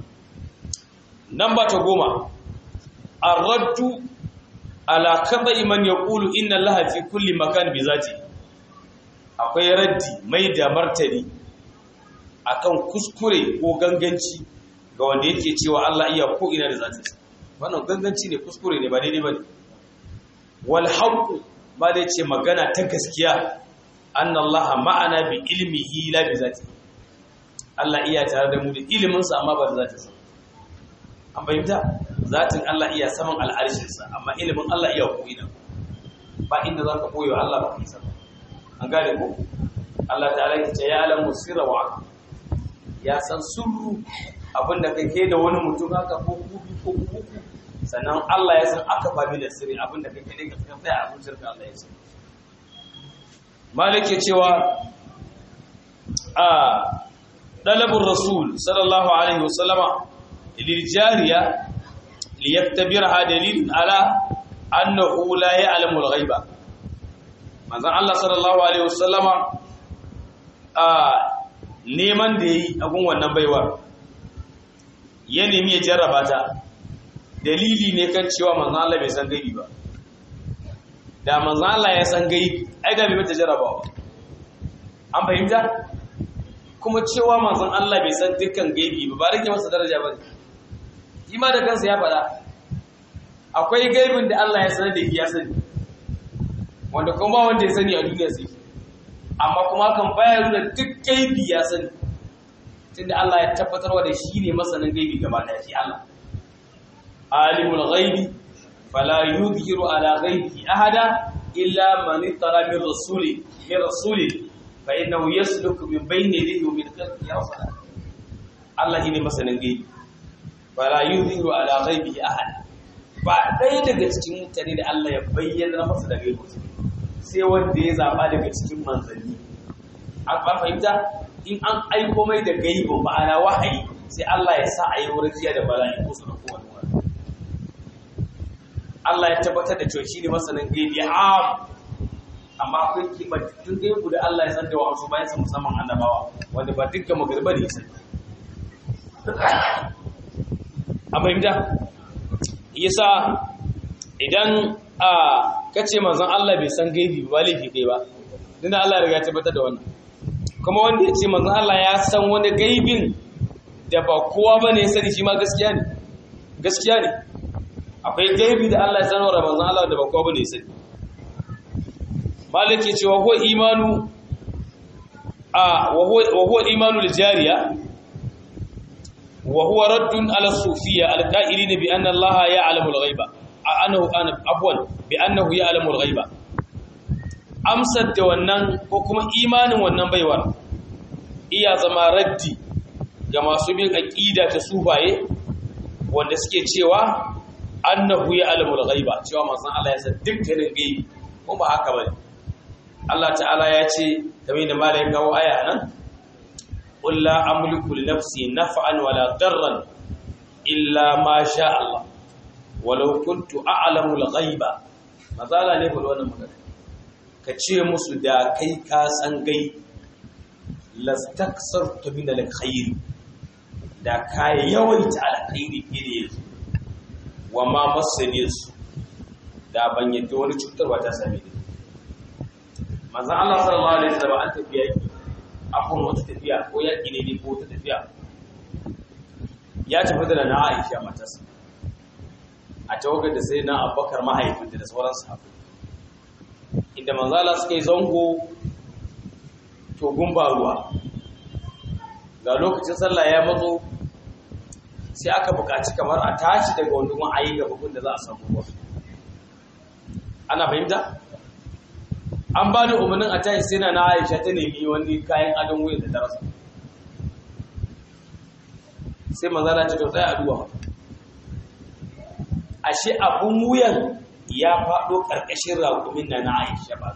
nan ba ta goma ar-raddu ala kadai man yaqulu inna allaha fi kulli makan bi zati akwai raddi mai da martani akan kuskure ko ganganci ga wanda yake cewa Allah iya ko ina da zati wannan ganganci ne kuskure ne ba daidai bane wal haqq ba da ce magana ta gaskiya anna allaha ma'ana bi ilmihi la bi zati Allah iya tare da mu da ilimin sa amma ba da zati an bayyana zatin Allah iya saman al'arshinsa amma ilimin Allah iya ko'ina ba inda za ka koyo Allah ba kai sama an gane ko Allah ta'ala ya ce ya alamu sirra wa ya san sirru abinda kai ke da wani mutum haka ko kubi ko kuku sannan Allah ya san aka fami da sirri abinda kai ke daga cikin tsaya abin shirka Allah ya san malik ya cewa a dalabur rasul sallallahu alaihi wasallama lil jariya liyaktabirha dalilun ala annahu la ya'lamu al-ghaiba manzon Allah sallallahu alaihi wasallama a neman da yi agun wannan baiwa ya nemi ya jarraba ta dalili ne kan cewa manzon Allah bai san gaibi ba da manzon Allah ya san gaibi ai da bai mata jarrabawa an fahimta kuma cewa manzon Allah bai san dukkan gaibi ba ba rage masa daraja ba ne shi ma da kansa ya faɗa akwai gaibin da Allah ya sanar da ya sani wanda kuma wanda ya sani a duniya sai amma kuma kan bayar da duk gaibi ya sani tunda Allah ya tabbatarwa da shi ne masanin gaibi gaba da shi Allah alimul ghaibi fala yudhiru ala ghaibihi ahada illa man ittara min rasuli min rasuli fa innahu yasluku min bayni yadihi wa min khalfihi rasala Allah ne masanin gaibi fala yudhiru ala ghaibihi ahad ba ɗaya daga cikin mutane da Allah ya bayyana masa da gaibi sai wanda ya zaba daga cikin manzanni an ba fahimta in an aiko mai da gaibi ma'ana wahayi sai Allah ya sa a yi wurfiya da bala'i ko su da kowane wani Allah ya tabbatar da cewa shine masanin gaibi am amma akwai kimantattun gaibu da Allah ya san da wasu bayan sa musamman annabawa wanda ba dukkan magarba ne sai a fahimta yasa idan a kace manzon Allah bai san gaibi ba laifi kai ba dinda Allah ya riga ya tabbatar da wannan kuma wanda ya ce manzon Allah ya san wani gaibin da ba kowa bane ya sani shi ma gaskiya ne gaskiya ne akwai gaibi da Allah ya sanar da manzon Allah da ba kowa bane ya sani malaki cewa huwa imanu a wa huwa imanu al-jariya wa huwa raddun ala sufiyya al-qa'ilina bi anna Allah ya'lamu al-ghaiba annahu afwan bi annahu ya'lamu al-ghaiba amsar da wannan ko kuma imanin wannan baiwar iya zama raddi ga masu bin aqida ta sufaye wanda suke cewa annahu ya'lamu al-ghaiba cewa manzon Allah ya san dukkanin gaibi ko ba haka bane Allah ta'ala ya ce kamar da malai kawo aya nan qul la amliku li nafsi naf'an wala darran illa ma sha Allah walau kuntu a'lamu al-ghaiba mazala ne bul wannan magana ka ce musu da kai ka san gai lastaksartu min al-khair da kai yawaita al-khairi fiye da wa ma masani su da ban yadda wani cutarwa ta same ni manzan Allah sallallahu alaihi wasallam an tafiya yaki akwai wata tafiya ko yaki ne ne ko wata tafiya ya tafi da na Aisha matarsa a tawagar da sai na Abubakar mahaifinta da sauran sahabbai inda manzan Allah suka yi zango to gumba ruwa ga lokacin sallah ya matso sai aka buƙaci kamar a tashi daga wani gun ayi gaba gun da za a samu ruwa ana fahimta an ba da umarnin a tashi sai na na aisha ta nemi wani kayan adon wuyan da darasa sai manzana ta tausayi a duwa ashe abun wuyan ya faɗo ƙarƙashin raƙumin na na aisha ba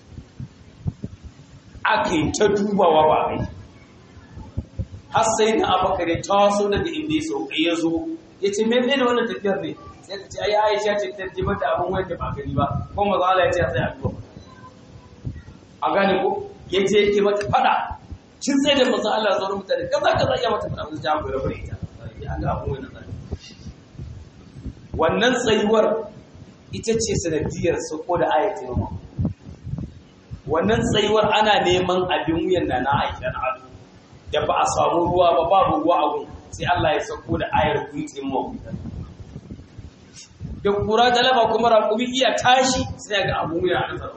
aka yi ta dubawa ba kai har sai na abakar ya taso daga inda ya sauka ya zo ya ce mai da wannan tafiyar ne sai ka ce ai aisha ce ta jibar da abun wuyan da ba gani ba ko maza Allah ya ce a sai a duba a gane ko ya je yake mata fada kin tsaye da manzon Allah sauran mutane kaza kaza ya mata fada mun ta goyi rabu ita ya ga abun wannan zai wannan tsayuwar ita ce sanadiyar sako da ayatin mu wannan tsayuwar ana neman abin wuyan da na Aisha na ado da ba a samu ruwa ba babu ruwa a gun sai Allah ya sako da ayar kuitin mu da kura galaba kuma raƙumi iya tashi sai ga abun wuya a tsaro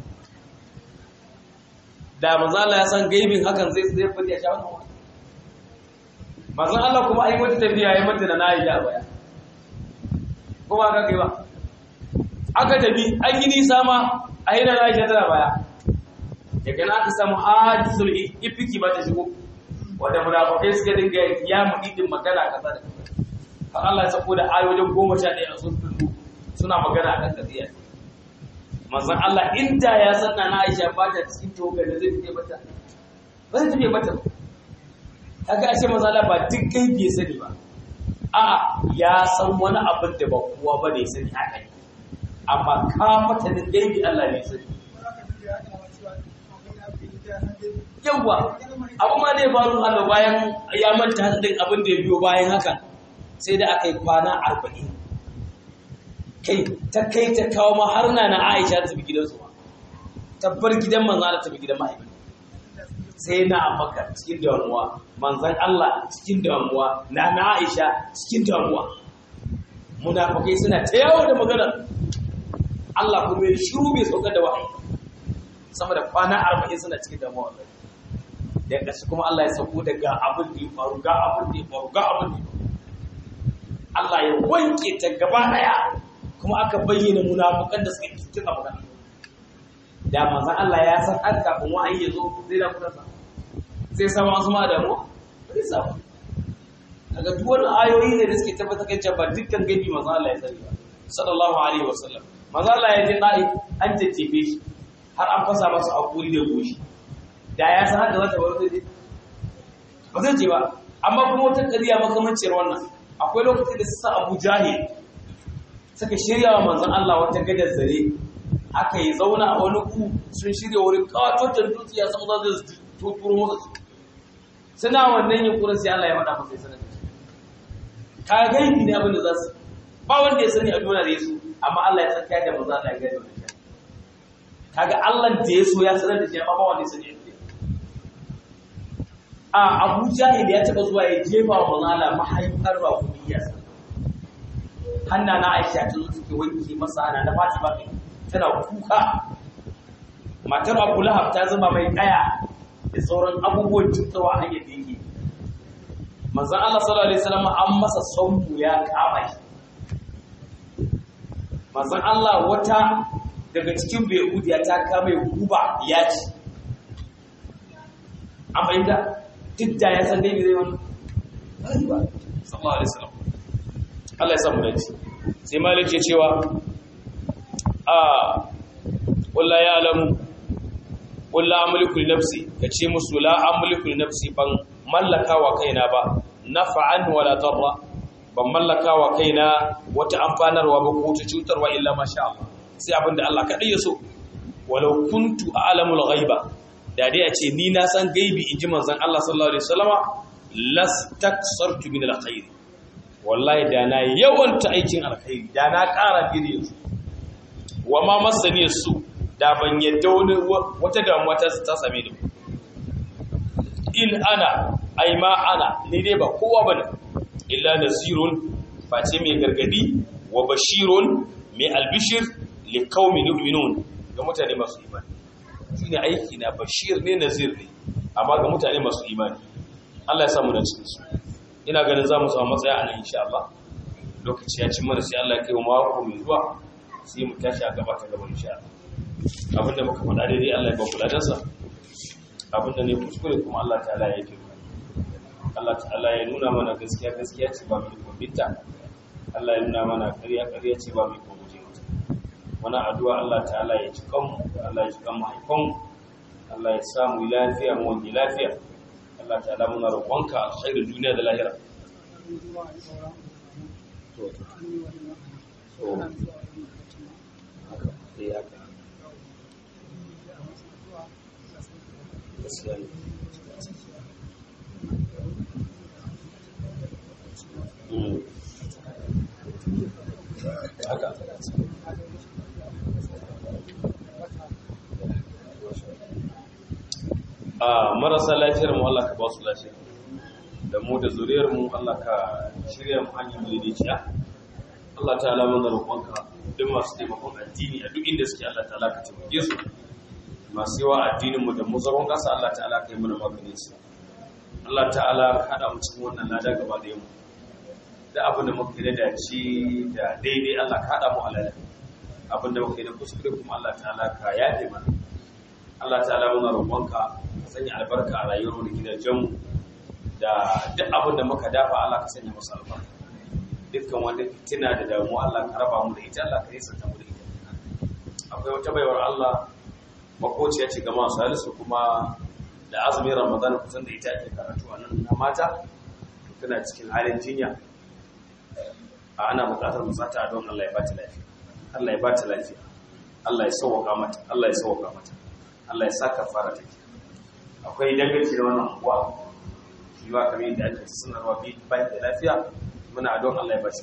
da manzo Allah ya san gaibin hakan zai zai fadi ya sha wannan manzo Allah kuma ai mata tafiya yayi mata da nayi ya baya ko ba ka kai ba aka tafi an yi nisa ma a hina Aisha tana baya daga nan aka samu hadisul ifiki ba ta shigo wanda munafikai suka dinga ya mudin magana kaza da har Allah ya sako da ayoyin 11 a suratul suna magana akan kadiya manzon Allah inda ya sanna na Aisha ba ta cikin togar da zai fice mata ba zai tafi mata kaga ashe manzon Allah ba duk gaibi ya sani ba a'a ya san wani abin da ba kowa ba ne sani haka ne amma ka mata da gaibi Allah ne sani yawa abu ma dai faru Allah bayan ya manta din abin da ya biyo bayan haka sai da aka yi kwana arba'in kai ta kai ta kawo ma har na na Aisha ta tafi gidansu ma tabbar gidan manzan Allah ta tafi gidan mahaifi sai na Abubakar cikin damuwa manzan Allah cikin damuwa na na Aisha cikin damuwa munafikai suna ta yawo da magana Allah kuma ya shiru bai saukar da wahayi sama da kwana 40 suna cikin damuwa wallahi da ƙarshe kuma Allah ya sauko da ga abin da ya faru ga abin da ya faru ga abin da ya faru Allah ya wanke ta gaba daya kuma aka bayyana munafukan da suka cikin magana da manzon Allah ya san har kafin wa'ayi ya zo zai da kusa sai sama wasu ma da mu zai samu daga duk wani ayoyi ne da suke tabbatar kan cewa dukkan gabi manzon Allah ya sani ba sallallahu alaihi wasallam manzon Allah ya je dai an jajjefe shi har an fasa masa hakuri da goshi da ya san haka za ta bar zai ba zai ce ba amma kuma wata ƙarya makamancin wannan akwai lokacin da su sa Abu Jahil suka shirya wa manzon Allah wata gadar zare aka yi zauna a wani ku sun shirya wurin kawatotar dutse ya samu za su tuturo masa su suna wannan yunkurin sai Allah ya faɗa masa sanar ka gaibi ne abin da za su ba wanda ya sani a duniya da yaso amma Allah ya tsaka da manzo Allah ya gani wannan kaga Allah da yaso ya sanar da shi amma ba wanda ya sani a Abu Jahil ya taba zuwa ya jefa wa manzo Allah mahaifar ba kudiya hanna na Aisha ta zo take wanke masa ana da Fatima tana kuka matar Abu Lahab ta zama mai kaya da sauran abubuwan cutarwa a hanyar da yake manzon Allah sallallahu alaihi wasallam an masa sautu ya kama shi manzon Allah wata daga cikin Yahudiya ta kama ya guba ya ci an fahimta duk da ya san dai zai wani ba sallallahu alaihi wasallam Allah ya samu dace sai malik ya cewa a wallahi ya alamu wallahi amliku li nafsi kace musu la amliku li nafsi ban mallaka wa kaina ba naf'an wala darra ban mallaka wa kaina wata amfanarwa ba ko ta cutarwa illa masha Allah sai abinda Allah kadai ya so walau kuntu a'lamul ghaiba da dai a ce ni na san gaibi inji manzon Allah sallallahu alaihi wasallama lastaksartu min alkhair wallahi da na yawanta aikin alkhairi da na ƙara gire su wa ma masani su da ban yadda wani wata damuwa ta ta same ni in ana ai ma ana ni dai ba kowa bane illa nazirun face mai gargadi wa bashirun mai albishir li qaumin yu'minun ga mutane masu imani shine aiki na bashir ne nazir ne amma ga mutane masu imani Allah ya samu da cikin su ina ganin zamu samu matsaya a nan insha Allah lokaci ya ci mana sai Allah ya kai mu mako mai zuwa sai mu tashi a gaba ta gaba insha Allah abinda muka faɗa daidai Allah ya ba kula da sa abinda ne kuskure kuma Allah ta'ala ya yi Allah ta'ala ya nuna mana gaskiya gaskiya ce ba mai kwabinta Allah ya nuna mana ƙarya ƙarya ce ba mai kwabuje mata wani addu'a Allah ta'ala ya ci kanmu Allah ya ci kan mahaifanmu Allah ya samu lafiya mu wani lafiya Allah ta'ala muna roƙonka alkhairin duniya da lahira to to haka eh haka gaskiya ne haka a marasa lafiyar mu Allah ka ba su lafiya da mu da zuriyar mu Allah ka shirya mu hanyar mu daidaiciya Allah ta'ala mana roƙonka duk masu taimakon addini a duk inda suke Allah ta'ala ka taimake su masu yawa addinin mu da mu zaron kasa Allah ta'ala ka yi mana maganin su Allah ta'ala ka hada mu cikin wannan lada gaba da yamma da abin da muka yi da dace da daidai Allah ka hada mu alala abin da muka yi da kuskure kuma Allah ta'ala ka yafe mana Allah ta'ala muna roƙonka ka sanya albarka a rayuwar da gidajenmu da duk abin da muka dafa Allah ka sanya masa albarka dukkan wanda fitina da damuwa Allah ka raba mu da ita Allah ka yi santa mu da ita akwai wata baiwar Allah makociya ce ga masu salisu kuma da azumin Ramadan kusan da ita ake karatu a nan na mata tana cikin halin jinya a ana buƙatar mu sata don Allah ya ba ta lafiya Allah ya ba ta lafiya Allah ya sauwaka mata Allah ya sauwaka mata Allah ya saka fara take akwai danganci da wannan uwa shi ba kamar yadda ake sanarwa bi bayan da lafiya muna don Allah ya ba shi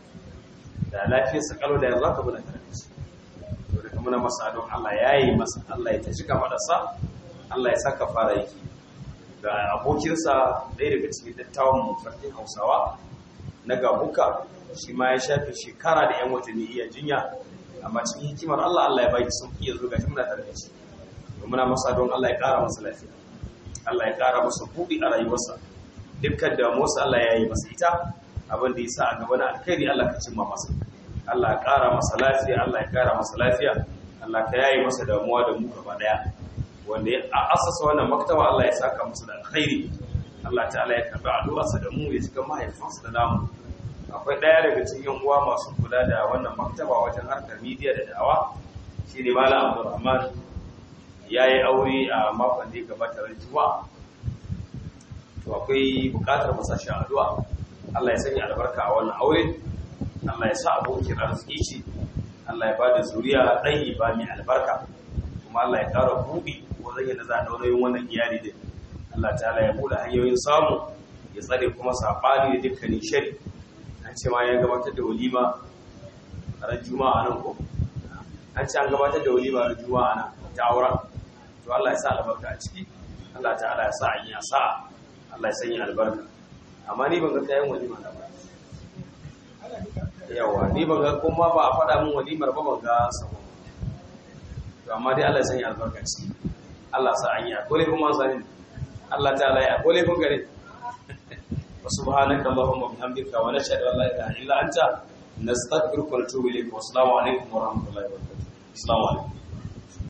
da lafiyar sa kalo da yanzu aka muna tare da shi to daga muna masa don Allah ya yi masa Allah ya tashi ka fada sa Allah ya saka fara yake ga abokinsa ɗaya daga cikin dattawan mu farkin Hausawa na gabuka shi ma ya shafe shekara da yan watanni iya jinya amma cikin hikimar Allah Allah ya baki sauki ya zo gashi muna tare da shi muna masa don Allah ya ƙara masa lafiya Allah ya ƙara masa buɗi a rayuwarsa dukkan damuwarsa Allah ya yi masa ita abin da ya sa a gaba na alkhairi Allah ka cimma masa Allah ya ƙara masa lafiya Allah ya ƙara masa lafiya Allah ka yayi masa damuwa da mu gaba daya wanda ya asasa wannan maktaba Allah ya saka masa da alkhairi Allah ta'ala ya karɓi addu'arsa da mu ya cika mahaifansa da namu akwai ɗaya daga cikin uwa masu kula da wannan maktaba wajen harkar midiya da da'awa shi ne Malam Abdulrahman ya yi aure a makon da ya gabata ran juma'a to akwai bukatar masashen addu'a Allah ya sanya albarka a wannan aure Allah ya sa abokin arziki ce Allah ya bada zuriya ɗanyi ba mai albarka kuma Allah ya ƙara buɗi wajen yadda za a ɗaurayin wannan iyali din Allah ta'ala ya buɗe hanyoyin samu ya tsare kuma saɓani da dukkanin shari an ce ma ya gabatar da walima ran juma'a nan ko an ce an gabatar da walima ran juma'a nan ta auren to Allah ya sa albarka a ciki Allah ta'ala ya sa an ya sa Allah ya sanya albarka amma ni ban ga kayan walima na ba yawa ni ban ga kuma ba a faɗa min walimar ba ban ga sabo to amma dai Allah ya sanya albarka ciki Allah sa an yi akole kuma sani Allah ta'ala ya akole kun gare wa subhanaka allahumma bihamdika wa nashhadu an la ilaha illa anta nastaghfiruka wa natubu ilayk wa assalamu alaikum wa rahmatullahi wa barakatuh assalamu alaikum